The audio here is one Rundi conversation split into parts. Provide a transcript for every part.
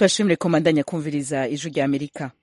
turashimire ko mandanya kumviriza ijwi rya amerika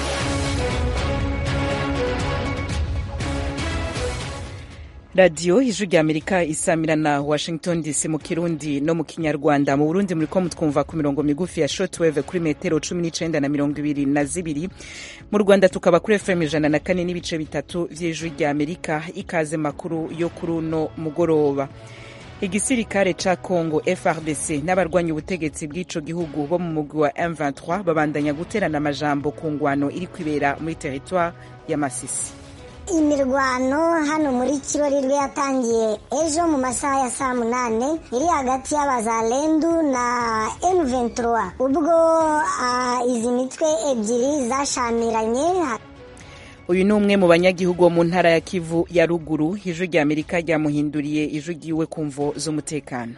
radiyo ijwi rya amerika isamira na washington dc mu kirundi no mu kinyarwanda mu burundi muriko mutwumva ku mirongo migufi ya shortwave kuri metero cumi n'icenda na mirongo ibiri na zibiri mu rwanda tukaba kuri fm ijana na kane n'ibice bitatu vy'ijwi rya amerika ikaze makuru yo kuri uno mugoroba igisirikare ca congo frdc n'abarwanya ubutegetsi bw'ico gihugu bo mu mugwi wa m23 babandanya guterana amajambo ku ngwano iri kwibera muri teritware ya masisi imirwano hano muri kirorirwe yatangiye ejo mu masaha ya saa munane iri hagati y'abazalendu na M23 ubwo uh, izi mitwe ebyiri zashamiranye uyu ni umwe mu banyagihugu bo mu ntara ya kivu ya ruguru ijwi rya amerika ryamuhinduriye ijwi ryiwe ku mvo z'umutekano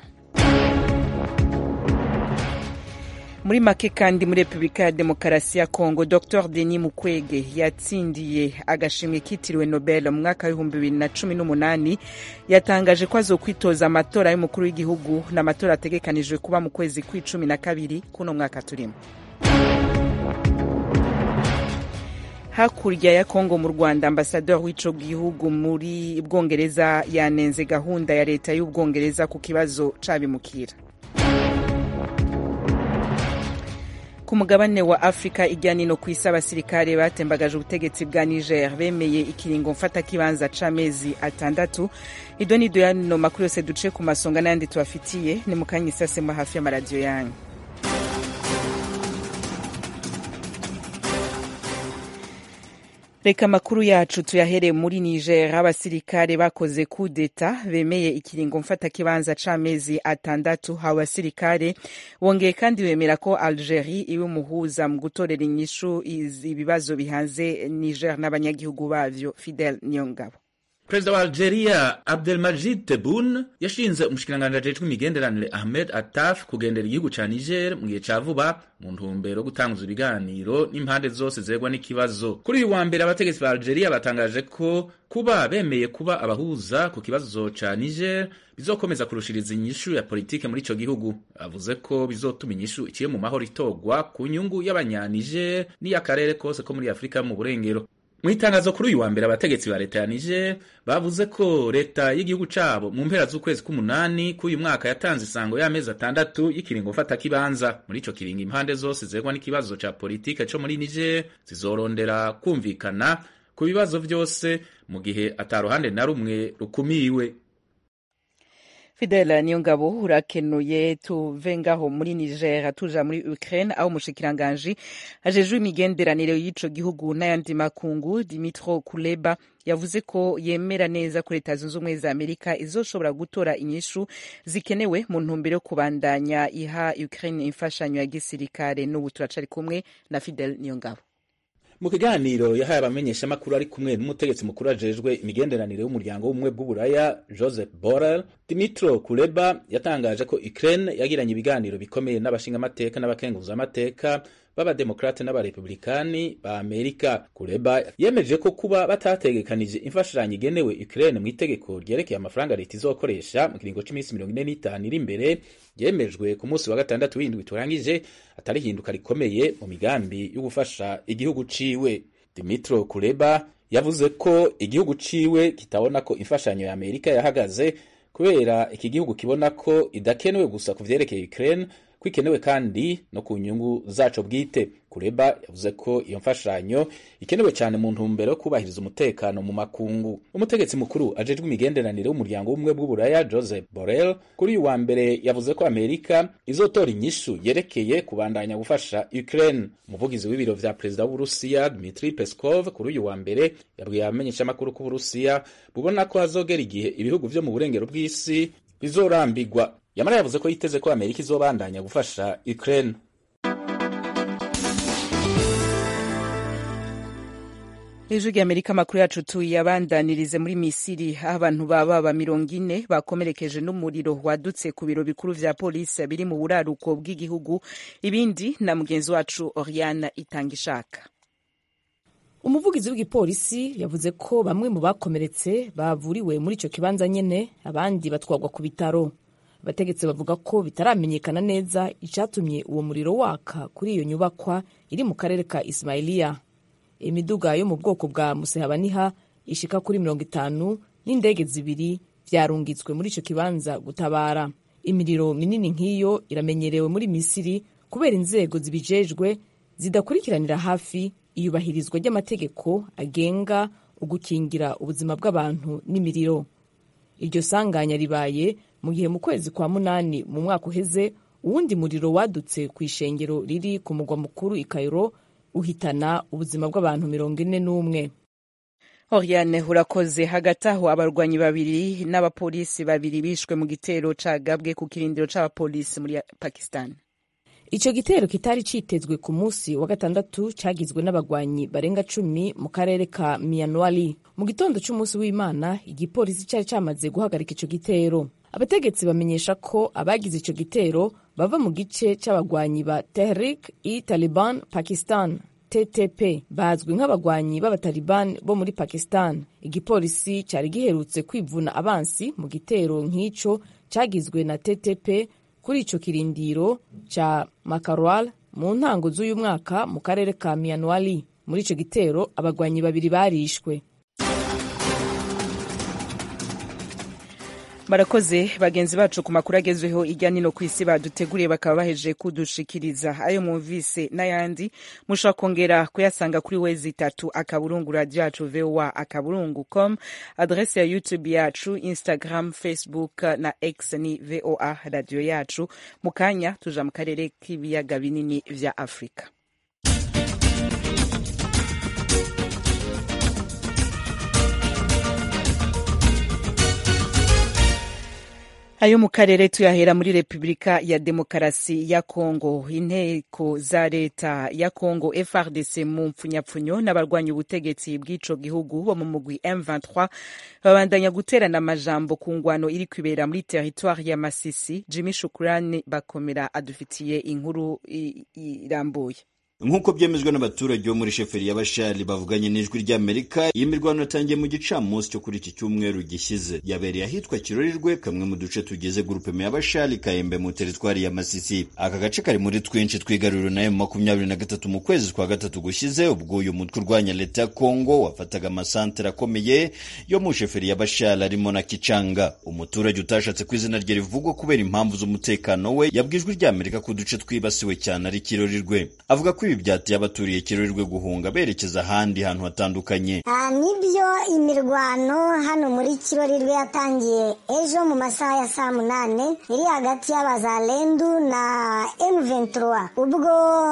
muri make kandi muri repubulika ya demokarasi ya kongo dr denis mukwege yatsindiye agashimwe kitiriwe nobel mu mwaka w'ibihumbi bibiri na cumi n'umunani yatangaje ko azokwitoza amatora y'umukuru w'igihugu n'amatora ategekanijwe kuba mu kwezi kw'icumi na kabiri kuno mwaka turimo hakurya ya kongo mu rwanda ambasaderi w'ico gihugu muri bwongereza yanenze gahunda ya leta y'ubwongereza ku kibazo c'abimukira ku mugabane wa afurika ijya nino ku isi abasirikare batembagaje ubutegetsi bwa niger bemeye ikiringo mfatakibanza c'amezi atandatu ido nido yano makuru yose duce ku masonga n'ayandi tubafitiye ni mu kanya isasema hafi y'amaradiyo yanyu reka amakuru yacu tuyahere muri niger abasirikare bakoze kudeta bemeye ikiringo mfatakibanza c'amezi atandatu abo basirikare bongeye kandi bemera ko algerie iwe umuhuza mu gutorera inyishu ibibazo bihanze niger n'abanyagihugu bavyo fidel niyongabo perezida wa algeria abdelmajid tebboune yashinze umushikiranganji ajejwe imigenderanire ahmed attaf kugendera igihugu ca niger mu gihe ca vuba mu ntumbero yo gutanguza ibiganiro n'impande zose zegwa n'ikibazo kuri uyu wa mbere abategetsi ba algeria batangaje ko kuba bemeye kuba abahuza ku kibazo ca niger bizokomeza kurushiriza inyishu ya politike muri ico gihugu avuze ko bizotuma inyishu iciye mu mahoro itogwa ku nyungu y'abanyaniger n'iy'akarere kose ko muri afurika mu burengero mu itangazo kuri uyu wa mbere abategetsi ba leta ya niger bavuze ko leta y'igihugu cabo mu mpera z'ukwezi k'umunani k'uyu mwaka yatanze isango y'amezi atandatu y'ikiringo mfatakibanza muri ico kiringo impande zose zegwa n'ikibazo ca politike co muri niger zizorondera kumvikana ku bibazo vyose mu gihe ata ruhande na rumwe rukumiwe fidela niyo ngabo urakenuye tuve ngaho muri niger tuja muri ukraine aho umushikiranganji ajejwe imigenderanire y'ico gihugu n'ayandi makungu dimitro kuleba yavuze ko yemera neza ko leta zunze ubumwe za amerika izoshobora gutora inyishu zikenewe mu ntumbero yo kubandanya iha ukraine imfashanyo ya gisirikare n'ubu turacari kumwe na fidel niyo ngabo mu kiganiro yahaye abamenyeshamakuru ari kumwe n'umutegetsi mukuru ajejwe imigenderanire y'umuryango w'ubumwe bw'uburaya joseph borrell dimitro kuleba yatangaje ko ukraine yagiranye ibiganiro bikomeye n'abashingamateka n'abakenguzamateka b'abademokrate n'abarepublikani ba amerika kuleba yemeje ko kuba batategekanije imfashanyo igenewe ukraine mu itegeko ryerekeye amafaranga leta izokoresha mu kiringo c'iminsi mirongo ine n'itanu iri imbere yemejwe ku munsi wa gatandatu w'indwi turangije atari hinduka rikomeye mu migambi yo gufasha igihugu ciwe dimitro kuleba yavuze ko igihugu ciwe kitabona ko imfashanyo ya amerika yahagaze kubera iki gihugu kibona ko idakenewe gusa ku vyerekeye ukraine ko ikenewe kandi no ku nyungu zaco bwite kureba yavuze ko iyo mfashanyo ikenewe cyane mu ntumbero yo kubahiriza umutekano mu makungu umutegetsi mukuru ajejwe imigenderanire w'umuryango w'ubumwe bw'uburaya joseph borrell kuri uyu wa mbere yavuze ko amerika izotora inyishu yerekeye kubandanya gufasha ukraine umuvugizi w'ibiro vya perezida w'uburusiya dmitri peskov kuri uyu wa mbere yabwiye abamenyeshamakuru ko uburusiya bubona ko hazogera igihe ibihugu vyo mu burengero bw'isi bizorambigwa yamara yavuze ko yiteze ko amerika izobandanya gufasha ukraine ijwi rya amerika amakuru yacu tuyabandanirize muri misiri aho abantu baba mirongo ine bakomerekeje n'umuriro wadutse ku biro bikuru vya polisi biri mu buraruko bw'igihugu ibindi na mugenzi wacu oriana itanga ishaka umuvugizi w'igipolisi yavuze ko bamwe mu bakomeretse bavuriwe muri ico kibanza nyene abandi batwarwa ku bitaro abategetsi bavuga ko bitaramenyekana neza icyatumye uwo muriro waka kuri iyo nyubakwa iri mu karere ka ismailiya imiduga yo mu bwoko bwa musehabaniha ishika kuri mirongo itanu n'indege zibiri vyarungitswe muri ico kibanza gutabara imiriro minini nk'iyo iramenyerewe muri misiri kubera inzego zibijejwe zidakurikiranira hafi iyubahirizwa ry'amategeko agenga ugukingira ubuzima bw'abantu n'imiriro iryo sanganya ribaye mu gihe mu kwezi kwa munani mu mwaka uheze uwundi muriro wadutse ku ishengero riri ku mugwa mukuru i Cairo uhitana ubuzima bw'abantu mirongo ine n'umwe Oriane urakoze hagati aho abarwanyi babiri n'abapolisi babiri bishwe mu gitero cagabwe ku kirindiro c'abapolisi muri Pakistan ico gitero kitari citezwe ku munsi wa gatandatu cagizwe n'abagwanyi barenga cumi mu karere ka Mianwali mu gitondo c'umunsi w'Imana igipolisi cari camaze guhagarika ico gitero abategetsi bamenyesha ko abagize ico gitero bava mu gice c'abagwanyi ba Tehrik i Taliban Pakistan TTP bazwi nk'abagwanyi b'abataliban bo muri Pakistan igipolisi cari giherutse kwivuna abansi mu gitero nk'ico cagizwe na TTP kuri ico kirindiro ca Makarwal mu ntango z'uyu mwaka mu karere ka Mianwali muri ico gitero abagwanyi babiri barishwe barakoze bagenzi bacu ku makuru agezweho irya nino ku isi baduteguriye bakaba bahejeje kudushikiriza ayo mwumvise n'ayandi mushobora kongera kuyasanga kuri wezi itatu akaburungu radio yacu voa akaburungu com adrese ya youtube yacu instagram facebook na x ni voa radio yacu mu kanya tuja mu karere k'ibiyaga binini vya afurika ayo mu karere tuyahera muri repubulika ya demokarasi ya kongo inteko za leta ya kongo frdc mu mpfunyapfunyo n'abarwanya ubutegetsi bw'ico gihugu bo mu mugwi m23 babandanya guterana amajambo ku ngwano iri kwibera muri teritwari ya masisi jimmy shukurani bakomera adufitiye inkuru irambuye nk'uko byemejwe n'abaturage bo muri sheferi ya bashari bavuganye n'ijwi ry'amerika iyi mirwano yatangiye mu gicamunsi cyo kuri iki cyumweru gishyize yabereye ahitwa kirorirwe kamwe mu duce tugize gurupeme ya bashari kayembe mu teritwari ya masisi aka gace kari muri twinshi twigaruriro nayo mu makumyabiri na gatatu mu kwezi kwa gatatu gushize ubwo uyu mutwe urwanya leta ya kongo wafataga amasantere akomeye yo mu sheferi ya bashari arimo na kicanga umuturage utashatse ku izina rye rivugwa kubera impamvu z'umutekano we yabwijwe ry'amerika ko uduce twibasiwe cyane ari kirorirwe avuga ko ibi byateye abaturiye kirorirwe guhunga berekeza ahandi hantu hatandukanye nibyo imirwano hano muri kirorirwe yatangiye ejo mu masaha ya saa munane iri hagati y'abazalendu na M23 ubwo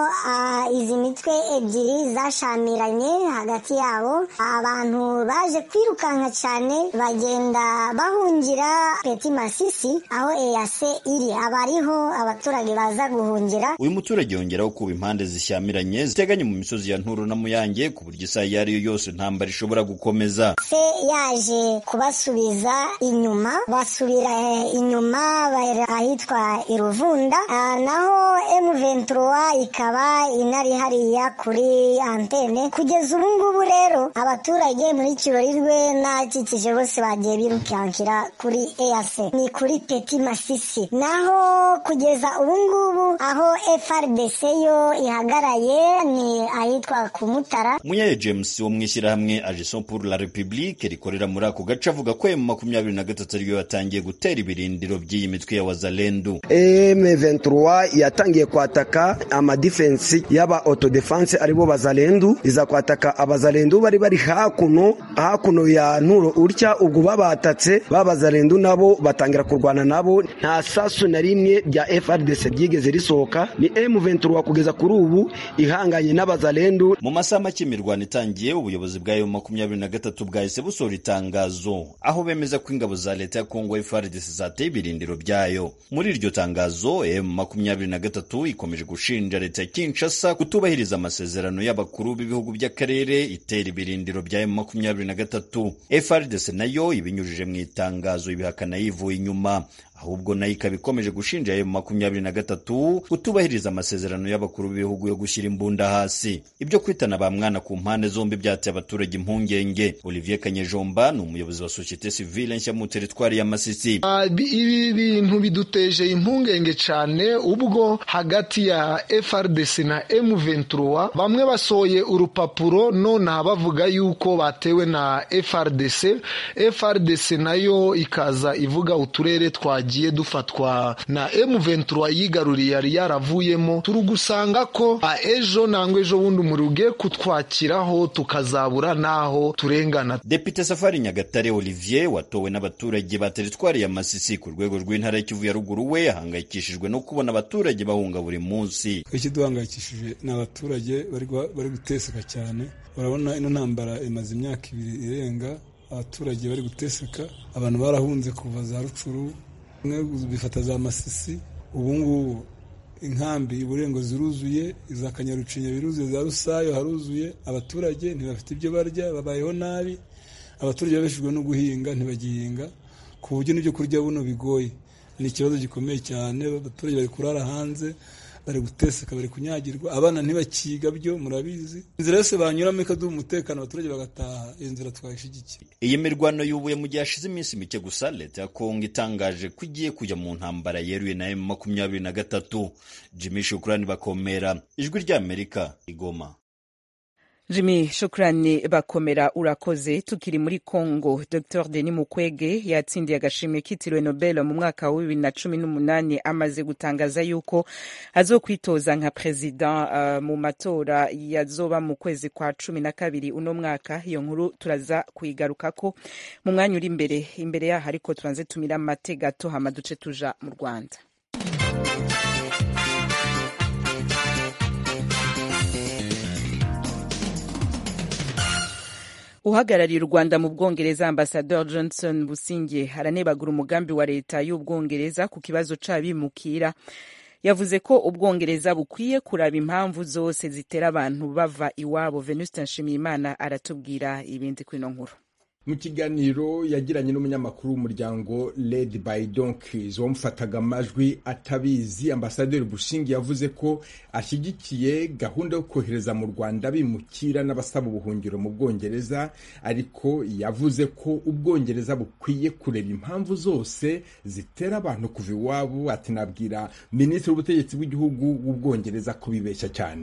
izi mitwe ebyiri zashamiranye hagati yabo abantu baje kwirukanka cyane bagenda bahungira peti masisi aho eyase iri abariho abaturage baza guhungira uyu muturage yongeraho kuba impande zishyamiranye ziteganye mu misozi ya nturo na muyange ku buryo isaha iyo ari yo yose intambara ishobora gukomeza se yaje kubasubiza inyuma basubira inyuma ahitwa iruvunda naho M23 ikaba inari hariya kuri antene kugeza ubu ngubu rero abaturage muri kirorirwe n'akikije bose bagiye birukankira kuri EAC ni kuri Peti Masisi naho kugeza ubu ngubu aho FRDC yo ihagaraye ni ahitwa ku Mutara Munyaye James wo mu ishyirahamwe Agison pour la République rikorera muri ako gace avuga ko mu makumyabiri na gatatu ariyo yatangiye gutera ibirindiro by'iyi mitwe ya wazalendu M23 yatangiye kwataka amadifensi y'aba autodefense aribo bazalendu iza kwataka abazalendu bari bari hakuno hakuno ya nturo utya ubwo babatatse babazalendu nabo batangira kurwana nabo nta sasu na rimwe rya FRDC ryigeze risohoka ni M23 kugeza kuri ubu ihanganye n'abazalendu mu masaha make imirwano itangiye ubuyobozi bwayo makumyabiri na gatatu bwahise busohora itangazo aho bemeza ko ingabo za leta ya Kongo FARDC zateye ibirindiro byayo muri iryo tangazo M makumyabiri na gatatu ikomeje gushinja leta ya Kinshasa kutubahiriza amasezerano y'abakuru b'ibihugu by'akarere itera ibirindiro bya M makumyabiri na gatatu FARDC nayo ibinyujije mu itangazo ibihakana yivuye inyuma ahubwo nayo ikaba ikomeje gushinja ayo makumyabiri na gatatu kutubahiriza amasezerano y'abakuru b'ibihugu yo gushyira imbunda hasi ibyo kwitana ba mwana ku mpande zombi byateye abaturage impungenge olivier kanyejomba ni umuyobozi wa sosiyete sivile nshya mu teritwari ya masisi ibi bintu biduteje impungenge cyane ubwo hagati ya frdc na m23 bamwe basohoye urupapuro nonaha bavuga yuko batewe na frdc frdc nayo ikaza ivuga uturere twagiye dufatwa na m23 yigaruriye yari yaravuyemo turi gusanga ko ejo nangwa ejo bundi umuriro ugiye kutwakiraho tukazabura n'aho turengana depite safari nyagatare olivier watowe n'abaturage ba teritwari ya masisi ku rwego rw'intara y'ikivu ya ruguru we ahangayikishijwe no kubona abaturage bahunga buri munsi ikiduhangayikishije ni abaturage bari guteseka cyane urabona ino ntambara imaze imyaka ibiri irenga abaturage bari guteseka abantu barahunze kuva za rucuru bimwe bifata za masisi ubu ngubu inkambi iburengo ziruzuye iza kanyarucinya biruzuye za rusayo haruzuye abaturage ntibafite ibyo barya babayeho nabi abaturage babeshejwe no guhinga ntibagihinga ku buryo n'ibyo kurya buno bigoye ni ikibazo gikomeye cyane abaturage bari kurara hanze bari guteseka bari kunyagirwa abana ntibakiga byo murabizi inzira yose banyuramo ikaduha umutekano abaturage bagataha iyo nzira twayishyigikiye iyi mirwano yubuye mu gihe hashize iminsi mike gusa leta ya kongo itangaje ko igiye kujya mu ntambara yeruye na emu makumyabiri na gatatu jimmy shukurani bakomera ijwi ry'amerika igoma Jimmy shukrani bakomera urakoze tukiri muri Congo Dr Denis Mukwege yatsindiye agashimwe kitiriwe Nobel mu mwaka wa bibiri na cumi n'umunani amaze gutangaza yuko azokwitoza nka president uh, mu matora yazoba mu kwezi kwa cumi na kabiri uno mwaka iyo nkuru turaza kuyigarukako mu mwanya uri imbere imbere yaho ariko tubanze tumira amate gato hama duce tuja mu Rwanda uhagarariye u rwanda mu bwongereza ambasador johnson businge aranebagura umugambi wa leta y'ubwongereza ku kibazo c'abimukira yavuze ko ubwongereza bukwiye kuraba impamvu zose zitera abantu bava iwabo venuste nshimiyimana aratubwira ibindi kuri ino nkuru mu kiganiro yagiranye n'umunyamakuru w'umuryango led by donkeys wamufataga amajwi atabizi ambasaderi bushingi yavuze ko ashyigikiye gahunda yo kohereza mu rwanda bimukira n'abasaba ubuhungiro mu bwongereza ariko yavuze ko ubwongereza bukwiye kureba impamvu zose zitera abantu kuva iwabo ati nabwira minisitiri w'ubutegetsi bw'igihugu w'ubwongereza ko bibeshya cyane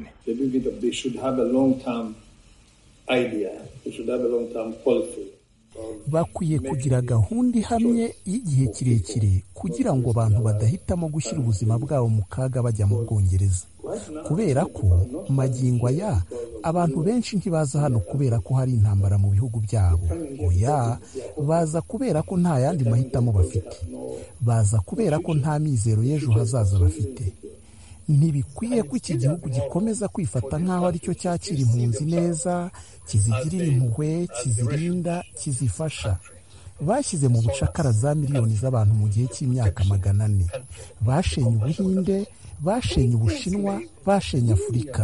bakwiye kugira gahunda ihamye y'igihe kirekire kugira ngo abantu badahitamo gushyira ubuzima bwabo mu kaga bajya mu bwongereza kubera ko magingo aya abantu benshi ntibaza hano kubera ko hari intambara mu bihugu byabo oya baza kubera ko nta yandi mahitamo bafite baza kubera ko nta mizero y'ejo hazaza bafite ntibikwiye ko iki gihugu gikomeza kwifata nk'aho aricyo cyakira impunzi neza kizigirira impuhwe kizirinda kizifasha bashyize mu bucakara za miliyoni z'abantu mu gihe cy'imyaka magana ane bashenye ubuhinde bashenye ubushinwa bashenye afurika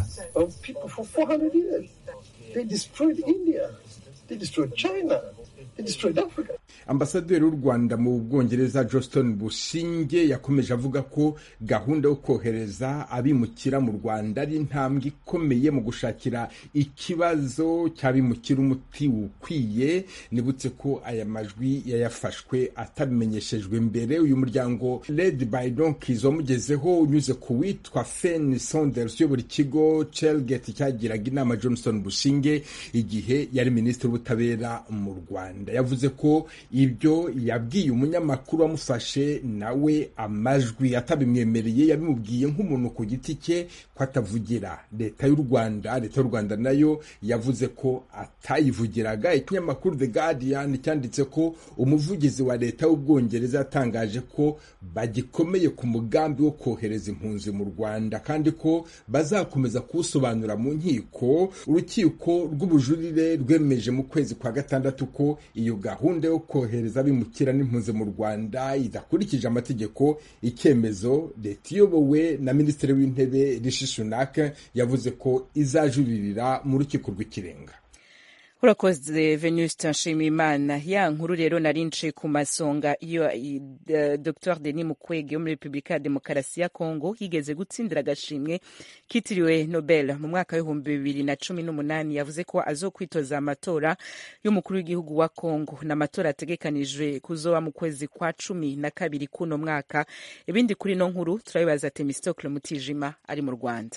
ambasaderi w'u rwanda mu bwongereza johnston bushinge yakomeje avuga ko gahunda yo kohereza abimukira mu rwanda ari intambwe ikomeye mu gushakira ikibazo cy'abimukira umuti ukwiye nibutse ko aya majwi yayafashwe atabimenyeshejwe mbere uyu muryango led by donkeys wamugezeho unyuze ku witwa fen saunders uyobora ikigo chelgate cyagiraga inama johnston bushinge igihe yari minisitiri w'ubutabera mu rwanda yavuze ko ibyo yabwiye umunyamakuru wamufashe nawe amajwi atabimwemereye yabimubwiye nk'umuntu ku giti cye ko atavugira leta y'u rwanda leta y'u rwanda nayo yavuze ko atayivugiraga ikinyamakuru the guardian cyanditse ko umuvugizi wa leta y'ubwongereza yatangaje ko bagikomeye ku mugambi wo kohereza impunzi mu rwanda kandi ko bazakomeza kuwusobanura mu nkiko urukiko rw'ubujurire rwemeje mu kwezi kwa gatandatu ko iyo gahunda yo kohereza abimukira n'impunzi mu rwanda idakurikije amategeko icyemezo leta iyobowe na minisitiri w'intebe rishi sunak yavuze ko izajuririra mu rukiko rw'ikirenga urakoze venuste nshimiyimana ya nkuru rero nari nce ku masonga iyo uh, dr denis mukwege wo muri repubulika ya demokarasi ya kongo yigeze gutsindira agashimwe kitiriwe nobel mu mwaka w'ibihumbi bibiri na cumi n'umunani yavuze ko azokwitoza amatora y'umukuru w'igihugu wa kongo ni amatora ategekanijwe kuzoba mu kwezi kwa cumi na kabiri k'uno mwaka ibindi kuri ino nkuru turabibaza temistokle mutijima ari mu rwanda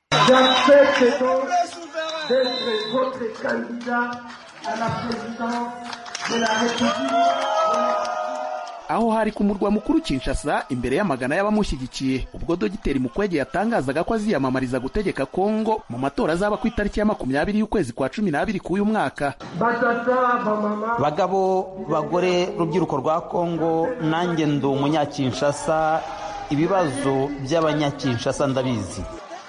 d'être votre candidat à la présidence de la République. aho hari ku murwa mukuru Kinshasa imbere y'amagana y'abamushyigikiye ubwo dogiteri Mukwege yatangazaga ko aziyamamariza gutegeka Kongo mu matora azaba ku itariki ya makumyabiri y'ukwezi kwa cumi n'abiri k'uyu mwaka bagabo bagore rubyiruko rwa Kongo nanjye ndi umunyakinshasa ibibazo by'abanyakinshasa ndabizi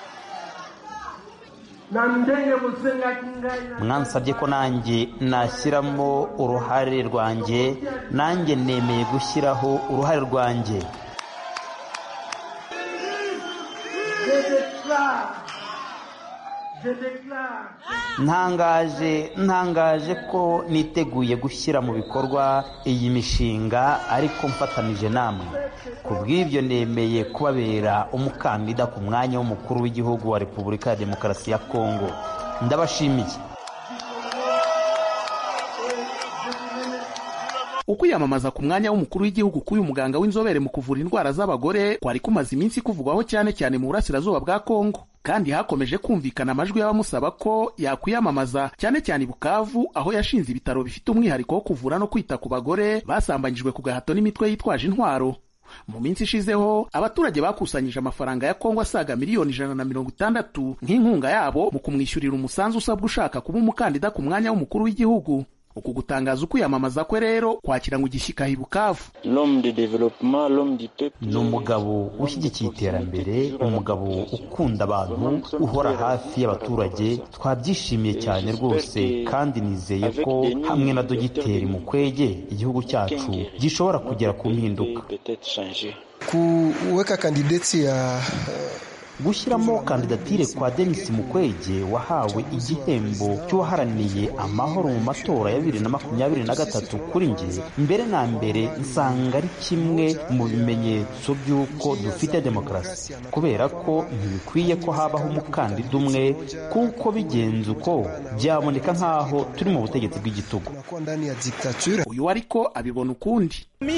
mwansabye ko nanjye nashyiramo uruhare rwanjye nanjye nemeye gushyiraho uruhare rwanjye ntangaje ntangaje ko niteguye gushyira mu bikorwa iyi mishinga ariko mfatanije namwe ku bw'ibyo nemeye kubabera umukandida ku mwanya w'umukuru w'igihugu wa repubulika ya demokarasi ya kongo ndabashimiye ukwiyamamaza ku mwanya w'umukuru w'igihugu k'uyu muganga w'inzobere mu kuvura indwara z'abagore kwari kumaze iminsi kuvugwaho cyane cyane mu burasirazuba bwa kongo kandi hakomeje kumvikana amajwi y'abamusaba ko yakwiyamamaza cyane cyane i bukavu aho yashinze ibitaro bifite umwihariko wo kuvura no kwita ku bagore basambanyijwe ku gahato n'imitwe yitwaje intwaro mu minsi ishizeho abaturage bakusanyije amafaranga ya kongo asaga miliyoni ijana na mirongo itandatu nk'inkunga yabo mu kumwishyurira umusanzu usabwa ushaka kuba umukandida ku mwanya w'umukuru w'igihugu uku gutangaza ukwiyamamaza kwe rero kwakira ngo igishyika i bukavu ni umugabo ushyigikiye iterambere umugabo ukunda abantu uhora hafi y'abaturage twabyishimiye cyane rwose kandi nizeye ko hamwe na dogiteri mukwege igihugu cyacu gishobora kugera ku mpinduka kuweka kandideti ya gushyiramo kandidatire kwa denis mukwege wahawe igihembo cy'uwaharaniye amahoro mu matora ya bibiri na makumyabiri na gatatu kuri nge mbere na mbere nsanga ari kimwe mu bimenyetso by'uko dufite demokarasi kubera ko ntibikwiye ko habaho umukandida umwe kuko bigenze uko byaboneka nk'aho turi mu butegetsi bw'igitugu uyu ariko abibona ukundi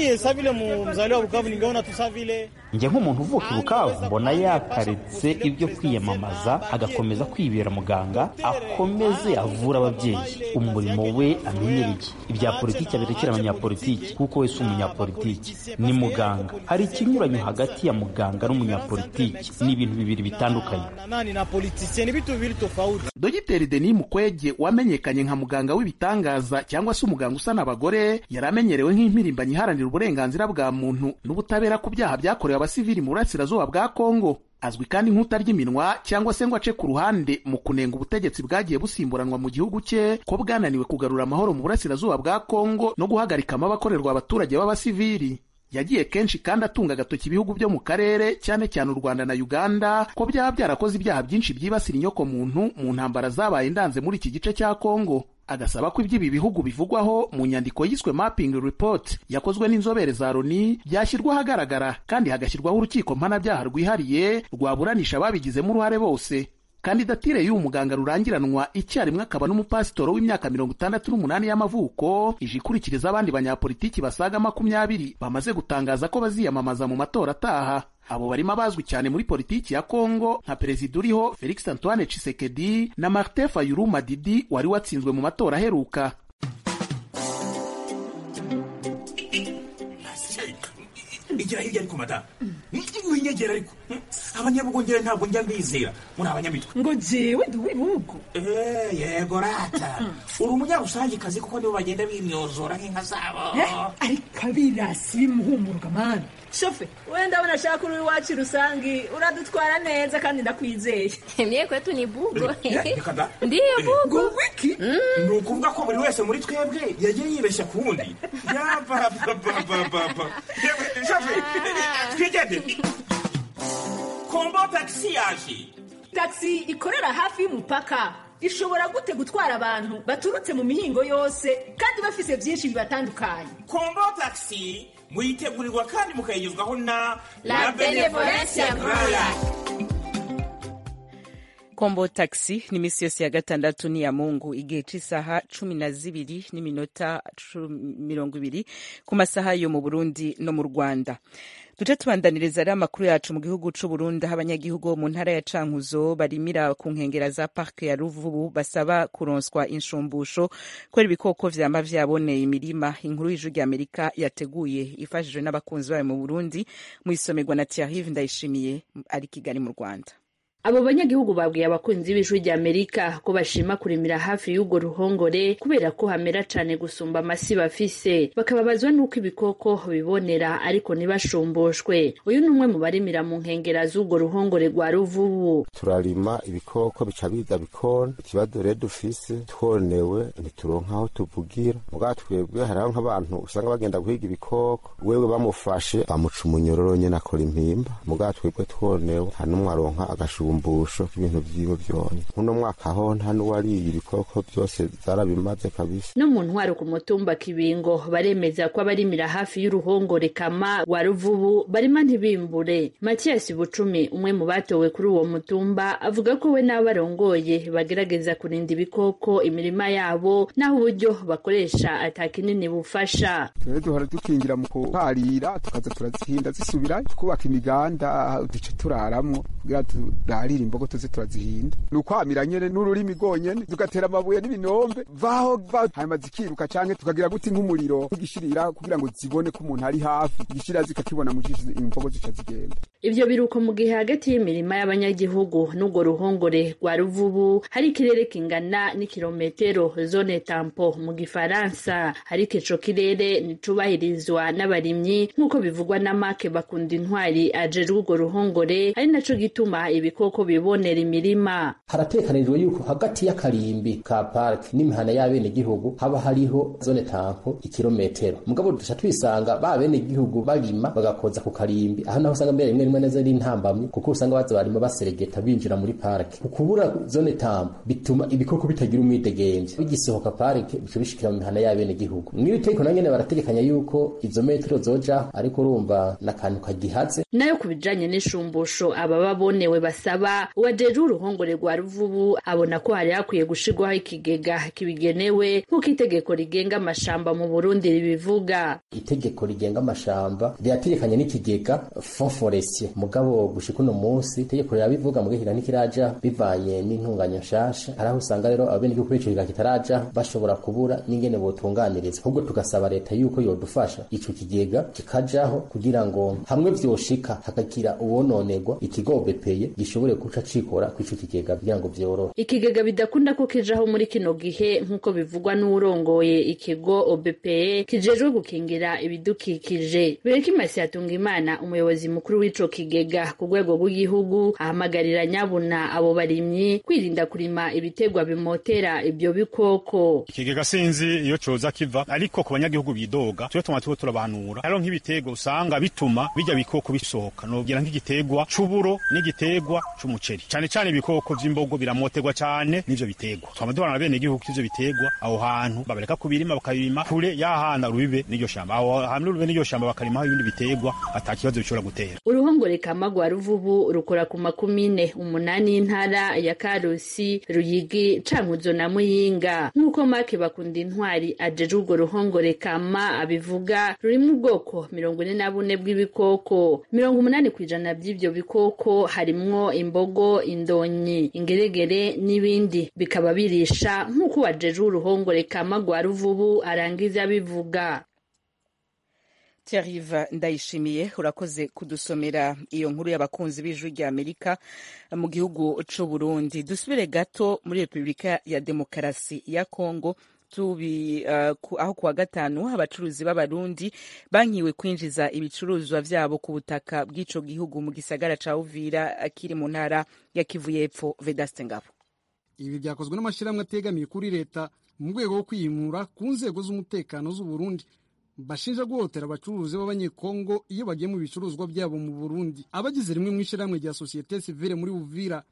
njye nk'umuntu uvuka i bukavu mbona yakaretse ibyo kwiyamamaza agakomeza kwibera muganga akomeze avura ababyeyi umurimo we amenyereye ibya politiki abirekera abanyapolitiki kuko we si umunyapolitiki ni muganga hari ikinyuranyo hagati ya muganga n'umunyapolitiki ni ibintu bibiri bitandukanye dogiteri denis mukwege wamenyekanye nka muganga w'ibitangaza cyangwa se umuganga usana abagore yari amenyerewe nk'impirimbanyi iharanira uburenganzira bwa muntu n'ubutabera ku byaha byakorewe abasivili mu burasirazuba bwa kongo azwi kandi nk'utarya iminwa cyangwa se ngo ace ku ruhande mu kunenga ubutegetsi bwagiye busimburanwa mu gihugu cye ko bwananiwe kugarura amahoro mu burasirazuba bwa kongo no guhagarika amabakorerwa abaturage b'abasivili yagiye kenshi kandi atunga agatoki ibihugu byo mu karere cyane cyane u rwanda na uganda ko byaba byarakoze ibyaha byinshi byibasira inyokomuntu mu ntambara zabaye ndanze muri iki gice cya kongo agasaba ko iby'ibi bihugu bivugwaho mu nyandiko yiswe mapping report yakozwe n'inzobere za loni byashyirwa ahagaragara kandi hagashyirwaho urukiko mpanabyaha rwihariye rwaburanisha ababigizemo uruhare bose kandidatire y'uyu muganga rurangiranwa icyarimwe akaba n'umupasitoro w'imyaka mirongo itandatu n'umunani y'amavuko ije ikurikiriza abandi banyapolitiki basaga makumyabiri bamaze gutangaza ko baziyamamaza mu matora ataha abo barimo abazwi cyane muri politiki ya kongo nka perezida uriho felix antoine tshisekedi na martin fayulu madidi wari watsinzwe mu matora aheruka igira hirya ariko madamu winyegera ariko abanyabugongera ntabwo njya mbizera muri abanyamitwe ngo jewe ndi uw'ibihugu yego rata uri umunyarusangikazi kuko nibo bagenda bimyozora nk'inka zabo ariko abirasi bimuhumuruka mani shofe we ndabona ashaka uri iwacu rusangi uradutwara neza kandi ndakwizeye mye kwetu ni bugo ndiyo bugo wiki ni ukuvuga ko buri wese muri twebwe yagiye yibeshya ku wundi yabababababa shofe twigende kombo tagisi yaje tagisi ikorera hafi y'umupaka ishobora gute gutwara abantu baturutse mu mihingo yose kandi bafise byinshi bibatandukanye kombo taxi muyitegurirwa kandi mukayigezwaho na La Benevolencia Royal. kombo taxi ni iminsi yose ya gatandatu ni ya mungu igihe cy'isaha cumi na zibiri n'iminota cu- mirongo ibiri ku masaha yo mu burundi no mu rwanda duce tubandaniriza rero amakuru yacu mu gihugu c'u Burundi aho abanyagihugu bo mu ntara ya Cankuzo barimira ku nkengera za parke ya Ruvubu basaba kuronswa inshumbusho kubera ibikoko vyama vyaboneye imirima inkuru y'ijwi rya Amerika yateguye ifashijwe n'abakunzi bayo mu Burundi mu isomerwa na Thierry Ndayishimiye ari Kigali mu Rwanda abo banyagihugu babwiye abakunzi b'ijwi rya amerika ko bashima kurimira hafi y'urwo ruhongore kubera ko hamera cane gusumba amasi bafise bakababazwa n'uko ibikoko bibonera ariko ntibashumbushwe uyu ni umwe mu barimira mu nkengera z'urwo ruhongore rwa ruvubu turarima ibikoko bica biza bikona ikibazo rero dufise twonewe ntituronka aho tuvugira mugabo twebwe hariho nk'abantu usanga bagenda guhiga ibikoko wewe bamufashe bamuca umunyororo nyene akora impimba mugabo twebwe twonewe nta n'umwe aronka agashumbusho k'ibintu vyiwe vyone nk'uno mwaka ho nta n'uwariye ibikoko vyose zarabimaze kabisa no mu ntwaro ku mutumba kibingo baremeza ko abarimira hafi y'uruhongore kama rwa ruvubu barima ntibimbure matiyasi bucumi umwe mu batowe kuri uwo mutumba avuga ko we n'abo barongoye bagerageza kurinda ibikoko imirima yabo n'aho uburyo bakoresha ata kinini bufasha twe duhora dukingira mu kuharira tukaza turazihinda zisubira twubaka imiganda duce turaramwo kugira turarire imbogo tuze turazihinda ni ukwamira nyene n'ururimi rwonyene tugatera amabuye n'ibinombe vaho va hanyuma zikiruka canke tukagira guti nk'umuriro tugishirira kugira ngo zibone ko umuntu ari hafi igishira zikakibona mu jisho imbogo zica zigenda ivyo biruko mu gihe hagati y'imirima y'abanyagihugu n'urwo ruhongore rwa ruvubu hari ikirere kingana n'ikirometero zone tampo mu gifaransa ariko ico kirere nticubahirizwa n'abarimyi nk'uko bivugwa na make bakunda intwari ajejwe urwo ruhongore ari naco gituma ibikoko bibonera imirima haratekanijwe yuko hagati y'akarimbi ka park n'imihana y'abenegihugu haba hariho zone tampo ikirometero mugabo duca twisanga ba benegihugu barima bagakoza ku karimbi aho naho usanga mbere rimwe rimwe neza ari intambamyi kuko usanga baza barima baseregeta binjira muri parike ukubura zone tampo bituma ibikoko bitagira umwidegemvye bigisohoka parike bica bishikira mu mihana y'abenegihugu mw'iri tegeko na nyene barategekanya yuko izo metero zojaho ariko urumva n'akantu kagihaze nayo ku bijanye n'ishumbusho aba babonewe basaba uwajejwe uruhongore rwa ruvubu abona ko hari hakwiye gushirwaho ikigega kibigenewe nk'uko itegeko rigenga amashamba mu burundi ribivuga itegeko rigenga amashamba rirategekanya n'ikigega fond forestier mugabo gushika uno munsi itegeko rirabivuga mu gihe ntikiraja bivanye n'intunganya nshasha hari aho usanga rero abenegihugu b'ico kigega kitaraja bashobora kubura n'ingene botunganiriza ahubwo tugasaba leta yuko yodufasha ico kigega kikajaho kugira ngo hamwe vyoshika hakagira uwononerwa ikigo bepeye gishobore guca cikora kw'ico kigega kugira ngo vyorohe ikigega bidakunda ko kijaho muri kino gihe nk'uko bivugwa n'uwurongoye ikigo obpe kijejwe gukingira ibidukikije berekimasi yatunga imana umuyobozi mukuru w'ico kigega ku rwego rw'igihugu ahamagarira nyabuna abo barimyi kwirinda kurima ibitegwa bimotera ibyo bikoko ikigega sinzi iyo coza kiva ariko ku banyagihugu bidoga twe tuma tuko turabanura hariho nk'ibiterwa usanga bituma bijya bikoko bisohoka nogira nk'igitegwa c'uburo n'igitegwa c'umuceri cane cane ibikoko vy'imbogo biramoterwa cane n'ivyo bitegwa twama duhana bene igihugu ivyo bitegwa aho hantu babareka kubirima bakabirima kure y'ahana rubibe n'iryo shamba aho hamwe rubibe n'iryo shamba bakarimaho ibindi bitegwa ata kibazo bishobora gutera uruhongore kama rwa ruvubu rukora ku makumine umunani y'intara ya karusi ruyigi cankuzo na muyinga nk'uko make bakunda intwari ajejwe urwo ruhongore kama abivuga rurimo ubwoko mirongo ine na bune bw'ibikoko mirongo umunani ku ijana by'ivyo bikoko harimwo imbogo indonyi ingeregere n'ibindi bikaba birisha nk'uko wajejwe uruhongore kama rwa ruvubu arangiza abivuga Thierry Ndayishimiye urakoze kudusomera iyo nkuru y'abakunzi b'ijwi rya Amerika mu gihugu c'u Burundi dusubire gato muri Repubulika ya Demokarasi ya Kongo tubi uh, ku, aho kuwa gatanu abacuruzi b'abarundi bankiwe kwinjiza ibicuruzwa vyabo ku butaka bw'ico gihugu mu gisagara ca Uvira kiri mu ntara ya Kivu y'Epfo Vedaste Ngabo ibi byakozwe n'amashyirahamwe ategamiye kuri leta mu rwego rwo kwiyimura ku nzego z'umutekano z'u Burundi bashinja guhotera abacuruzi b'abanyekongo iyo bagiye mu bicuruzwa byabo mu Burundi abagize rimwe mu ishyirahamwe rya sosiyete sivile muri Uvira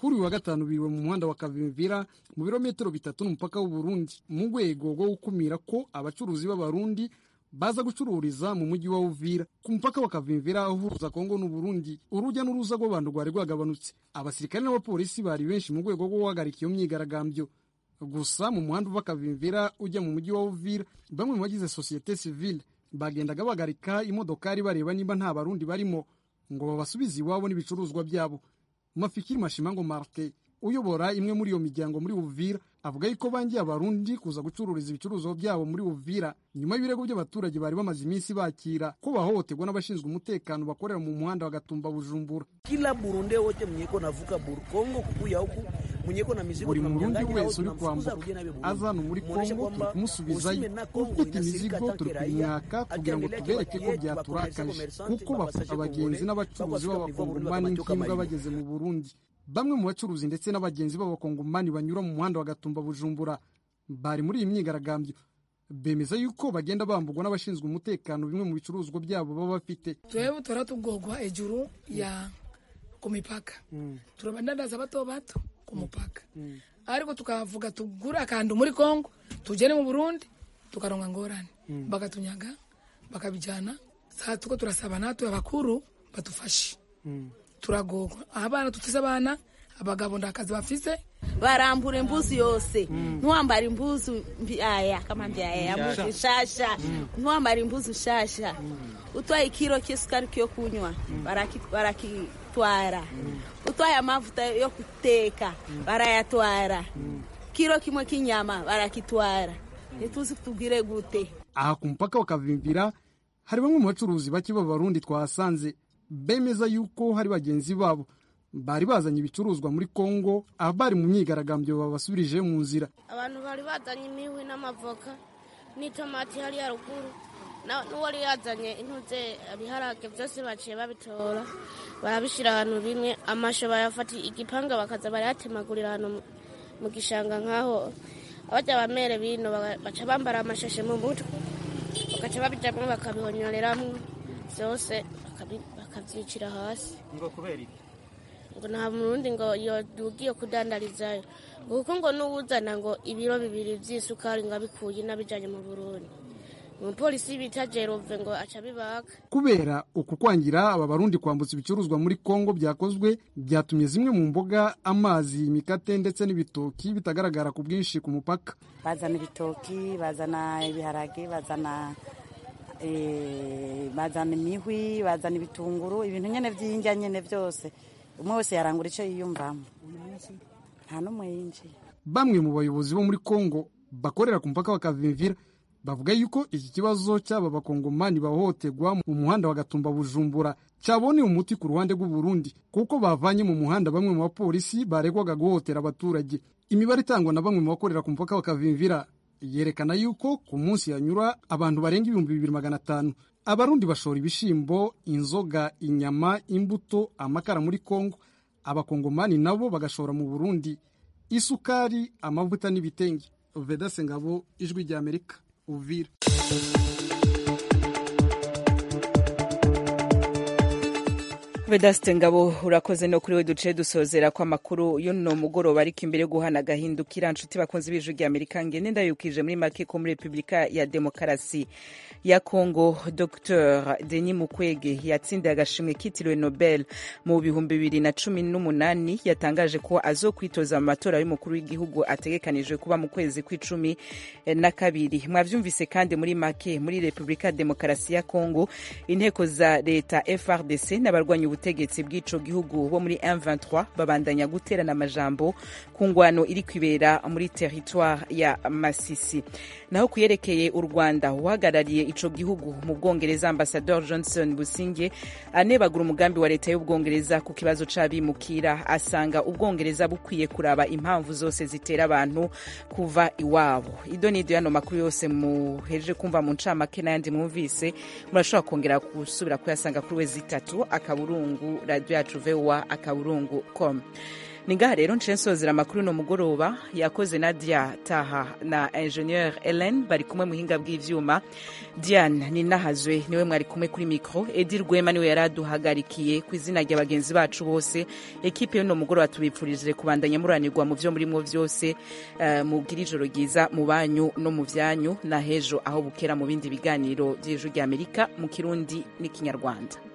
kuri uyu wa gatanu biriwe mu muhanda wa kavimvira mu birometero bitatu n'umupaka w'uburundi mu rwego rwo gukumira ko abacuruzi b'abarundi baza gucururiza mu mujyi wa uvira ku mupaka wa kavimvira uhuza kongo n'uburundi urujya n'uruza rw'abantu rwari rwagabanutse abasirikare n'abapolisi bari benshi mu rwego rwo guhagarika iyo myigaragambyo gusa mu muhanda uva kavimvira ujya mu mujyi wa uvira bamwe mu bagize sosiyete sivile bagendaga bahagarika imodokari bareba niba nta barundi barimo ngo babasubize iwabo n'ibicuruzwa byabo mafikiri mashimango martin uyobora imwe muri iyo miryango muri uvira avuga yuko bangiye abarundi kuza gucururiza ibicuruzwa byabo muri uvira nyuma y'ibirego by'abaturage bari bamaze iminsi bakira ko bahohoterwa n'abashinzwe umutekano bakorera mu muhanda wa gatumba bujumbura kila burunde wote mwenyeko navuka buru kongo kukuya huku mwenyeko na mizigo buri murundi wese uri kwambuka aza hano muri kongo turi kumusubizayo ufite imizigo turi kumwaka kugira ngo tubereke ko byaturakaje kuko bafata abagenzi n'abacuruzi b'abakongomani nk'imbwa bageze mu burundi bamwe mu bacuruzi ndetse n'abagenzi b'abakongomani banyura mu muhanda wa gatumba bujumbura bari muri iyi myigaragambyo bemeza yuko bagenda bambugwa n'abashinzwe umutekano bimwe mu bicuruzwa byabo baba bafite twewe tora tugogwa ejuru ya ku mipaka turabandandaza bato bato ku mupaka ariko tukavuga tugure akantu muri kongo tugere mu burundi tukaronga ngorane bakatunyaga bakabijyana saa tuko turasaba natwe abakuru badufashe turagogwa abana tufise abana abagabo ndakazi bafise barambura imbuzi yose ntiwambara imbuzi mbyaya kama mbyaya mbuzi nshasha ntiwambara imbuzi nshasha utwaye ikiro cy'isukari yo kunywa barakitwara utwaye amavuta yo guteka barayatwara kiro kimwe k'inyama barakitwara ntituzi tubwire gute aha ku mupaka wa kavimvira hari bamwe mu bacuruzi bake b'abarundi twahasanze bemeza yuko hari bagenzi babo bari bazanye ibicuruzwa muri kongo abari mu myigaragambyo babasubirije mu nzira abantu bari bazanye imihwi n'amavoka n'itomati hariya ruguru n'uwari yazanye intuze ibiharage byose baciye babitora barabishyira ahantu bimwe amasho bayafata igipanga bakaza barayatemagurira ahantu mu gishanga nk'aho abajya bamere bino baca bambara amashashe mu mutwe bagaca babijyamo bakabihonyoreramo byose bakabyicira hasi ngo kubera iki ngo nta murundi ngo yodugiye kudandarizayo kuko ngo n'uwuzana ngo ibiro bibiri by'isukari ngo abikuye n'abijyanye mu burundi umupolisi bita jerove ngo aca bibaka kubera uku kwangira aba barundi kwambutsa ibicuruzwa muri kongo byakozwe byatumye zimwe mu mboga amazi imikate ndetse n'ibitoki bitagaragara ku bwinshi ku mupaka bazana ibitoki bazana ibiharage bazana bazana imihwi bazana ibitunguru ibintu nyine by'indya nyine byose umwe wese yarangura icyo yiyumvamo nta n'umwe yinjiye bamwe mu bayobozi bo muri kongo bakorera ku mupaka wa kavimvira bavuga yuko iki kibazo cy'aba bakongomani bahohoterwa mu muhanda wa gatumba bujumbura cyaboneye umuti ku ruhande rw'uburundi kuko bavanye mu muhanda bamwe mu bapolisi baregwaga guhohotera abaturage imibare itangwa na bamwe mu bakorera ku mupaka wa kavimvira yerekana yuko ku munsi yanyura abantu barenga ibihumbi bibiri magana atanu abarundi bashora ibishimbo inzoga inyama imbuto amakara muri kongo abakongomani nabo bagashora mu burundi isukari amavuta n'ibitenge vedase ngabo ijwi rya amerika uvira vedaste ngabo urakoze no kuri we duce dusozera ko amakuru y'uno mugoroba ariko imbere yo guhana agahindukira nshuti bakunze b'ijwi rya amerika ngende ndayukije muri make ko muri repubulika ya demokarasi ya congo dr denis mukwege yatsindiye agashimwe kitiriwe nobel mu bihumbi bibiri na cumi n'umunani yatangaje ko azokwitoza mu matora y'umukuru w'igihugu ategekanijwe kuba mu kwezi kw'icumi na kabiri mwavyumvise kandi muri make muri repubulika ya demokarasi ya congo inteko za leta frdc n'abarwanya ubutegetsi bw'ico gihugu bo muri M23 babandanya guterana amajambo ku ngwano iri kwibera muri territoire ya Masisi naho kuyerekeye u Rwanda uhagarariye ico gihugu mu Bwongereza Ambassador Johnson Businge anebagura umugambi wa leta y'Ubwongereza ku kibazo c'abimukira asanga Ubwongereza bukwiye kuraba impamvu zose zitera abantu kuva iwabo ido nido yano makuru yose muheje kumva mu ncamake n'ayandi mwumvise murashobora kongera gusubira kuyasanga kuri we zitatu akaburungu radio yacu voa akaburungu com ni ngaha rero nce nsozera amakuru no mugoroba yakoze nadia taha na ingenieur helen bari kumwe muhinga bw'ivyuma diane ninahazwe niwe mwari kumwe kuri mikro edi rwema niwe yari aduhagarikiye ku izina rya bagenzi bacu bose ekipe y'uno mugoroba tubipfurije kubandanya muranirwa mu vyo murimo vyose uh, mubwira ijoro ryiza mu banyu no mu vyanyu na hejo aho bukera mu bindi biganiro vy'ijwi ry'amerika mu kirundi n'ikinyarwanda